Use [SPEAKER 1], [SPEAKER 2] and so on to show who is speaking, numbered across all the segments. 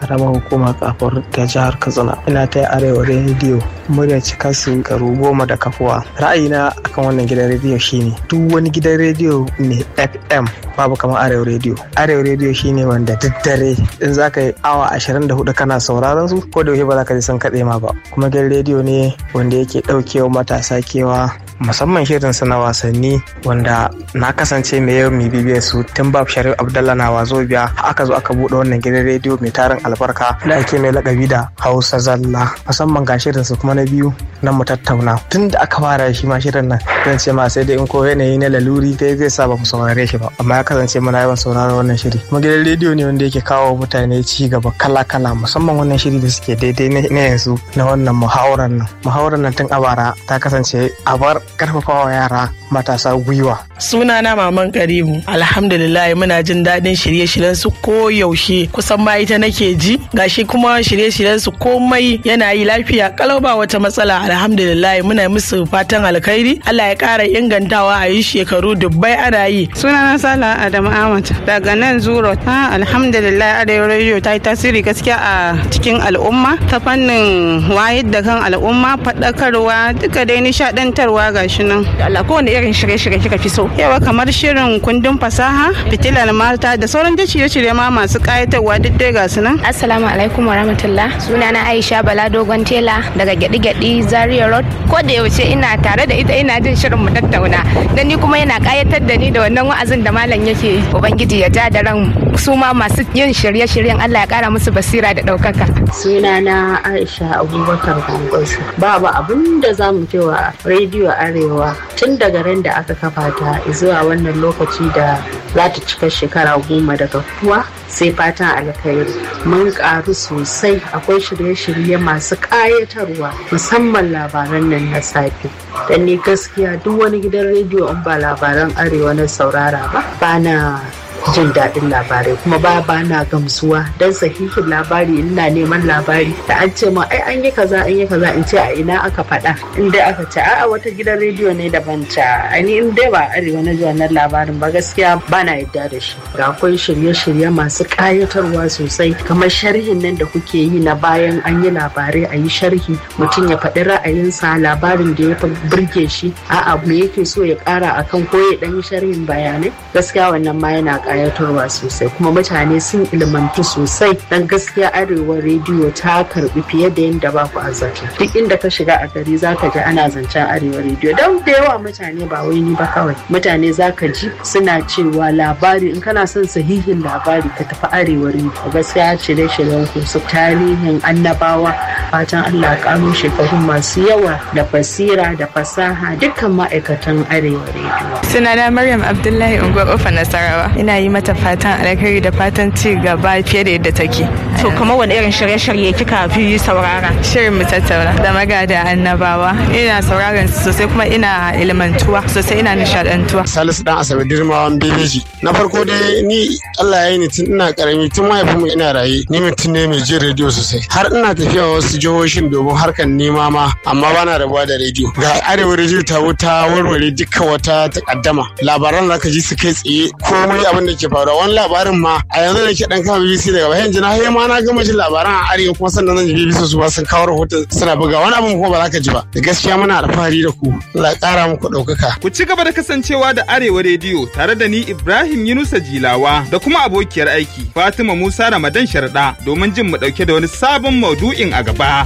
[SPEAKER 1] karamar hukumar kafar ta jihar katsina ina ta arewa rediyo murya cika su garu goma da kafuwa ra'ayina akan wannan gidan rediyo shine duk wani gidan rediyo ne fm babu kamar arewa rediyo arewa rediyo shine wanda duk dare in za ka yi awa 24 kana sauraron su ko da yaushe ba za ka ji sun kaɗe ma ba kuma gidan rediyo ne wanda yake ɗaukewa matasa kewa musamman shirin na wasanni wanda na kasance mai yau mai bibiyar su tun bab sharif abdallah na wazo biya aka zo aka buɗe wannan gidan rediyo mai tarin albarka da ake mai lakabi da hausa zalla musamman ga shirin su kuma na biyu na mu tattauna tun da aka fara shi ma shirin nan zan ce ma sai dai in ko yanayi na laluri dai zai sa ba mu saurare shi ba amma ya kasance muna yawan sauraron wannan shiri kuma gidan rediyo ne wanda yake kawo mutane ci gaba kala kala musamman wannan shiri da suke daidai na yanzu na wannan muhawarar nan muhawarar nan tun a bara ta kasance a bar karfafawa yara matasa gwiwa.
[SPEAKER 2] Sunana Maman Karimu. Alhamdulillah muna jin daɗin shirye-shiryen su ko yaushe kusan ma ita nake ji. Gashi kuma shirye-shiryen su komai yana yi lafiya kalau ba wata matsala. Alhamdulillah muna musu fatan alkhairi. Allah ya ƙara ingantawa a yi shekaru dubbai ana yi.
[SPEAKER 3] Sunana Sala Adamu Ahmad daga nan Zuro. Ha alhamdulillah Arewa Radio ta yi tasiri gaskiya a cikin al'umma ta fannin wayar da kan al'umma faɗakarwa duka dai nishaɗantarwa gashi nan.
[SPEAKER 4] Allah kowane irin shirye-shirye kika fi so.
[SPEAKER 3] Yawa kamar shirin kundin fasaha, fitilar mata da sauran da shirye-shirye ma masu kayatarwa duk dai ga su nan.
[SPEAKER 4] Assalamu alaikum warahmatullah. Sunana Aisha Bala Dogon Tela daga Gyaɗi-Gyaɗi Zaria Road. Ko da yaushe ina tare da ita ina jin shirin mu tattauna. Dan ni kuma yana kayatar da ni da wannan wa'azin da malam yake yi. Ubangiji ya ja da ran su ma masu yin shirye-shiryen Allah ya kara musu basira da ɗaukaka.
[SPEAKER 5] Sunana Aisha Abubakar Gongosu. Babu abin da za mu cewa rediyo Arewa tun daga ran da aka kafa ta zuwa wannan lokaci da za ta cika shekara goma daga kuwa sai fatan alkhairi mun karu sosai akwai shirye-shirye masu ƙayatarwa musamman labaran nan na safe dan ni gaskiya duk wani gidan rediyo in ba labaran arewa na saurara ba bana jin daɗin labarai kuma ba ba na gamsuwa don sahihin labari ina neman labari da an ce ma ai an yi kaza an yi kaza in ce a ina aka faɗa in dai aka ce a'a wata gidan rediyo ne daban ta ani in dai ba arewa na ji wannan labarin ba gaskiya ba na yadda da shi ga akwai shirye-shirye masu ƙayatarwa sosai kamar sharhin nan da kuke yi na bayan an yi labarai a yi sharhi mutum ya faɗi ra'ayinsa labarin da ya burge shi a'a me yake so ya ƙara akan ko ya ɗan yi sharhin bayanai gaskiya wannan ma yana kayatarwa sosai kuma mutane sun ilmantu sosai dan gaskiya arewa rediyo ta karbi fiye da yadda ba ku azata duk inda ka shiga a gari zaka ji ana zancen arewa rediyo don da yawa mutane ba wai ni ba kawai mutane zaka ji suna cewa labari in kana son sahihin labari ka tafi arewa rediyo gaskiya shirye shiryen ku su tarihin annabawa fatan Allah karo shekaru masu yawa da basira da fasaha dukkan ma'aikatan arewa rediyo
[SPEAKER 6] sunana Maryam Abdullahi Unguwar Ofa Nasarawa ina yi mata fatan alkhairi da fatan ci gaba fiye da yadda take.
[SPEAKER 4] To kamar wani irin shirye-shirye kika fi saurara?
[SPEAKER 6] Shirin mu tattauna da magada annabawa. Ina sauraron su sosai kuma ina ilmantuwa sosai ina nishadantuwa.
[SPEAKER 7] Salisu dan Asabe Dirmawan Bebeji. Na farko dai ni Allah ya yi ni tun ina karami tun mahaifinmu ina raye ni mutum ne mai jin rediyo sosai. Har ina tafiya wasu jihohin domin harkar nema ma amma bana rabuwa da rediyo. Ga arewa rediyo ta wuta warware duka wata takaddama. Labaran da ka ji su kai tsaye komai abin da ke faruwa wani labarin ma a yanzu da ke dan kama BBC daga bayan jina har ma na gama jin labaran a arewa kuma sannan zan ji BBC su ba sun kawo rahoton suna buga wani abin kuma ba za ka ji ba da gaskiya muna alfahari da ku Allah kara muku ɗaukaka.
[SPEAKER 8] Ku ci gaba da kasancewa da Arewa rediyo tare da ni Ibrahim Yunusa Jilawa da kuma abokiyar aiki Fatima Musa Ramadan Sharda domin jin mu ɗauke da wani sabon maudu'in a gaba.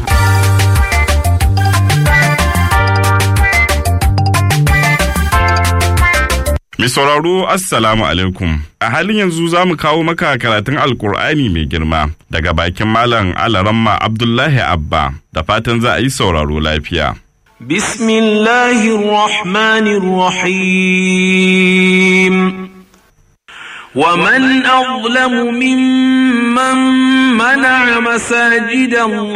[SPEAKER 9] Mai sauraro Assalamu alaikum. A halin yanzu za mu kawo maka karatun Alkur'ani mai girma daga bakin Malam Alaramma Abdullahi Abba da fatan za a yi sauraro lafiya.
[SPEAKER 10] Bismillahirrahmanirrahim. ومن أظلم ممن منع مساجد الله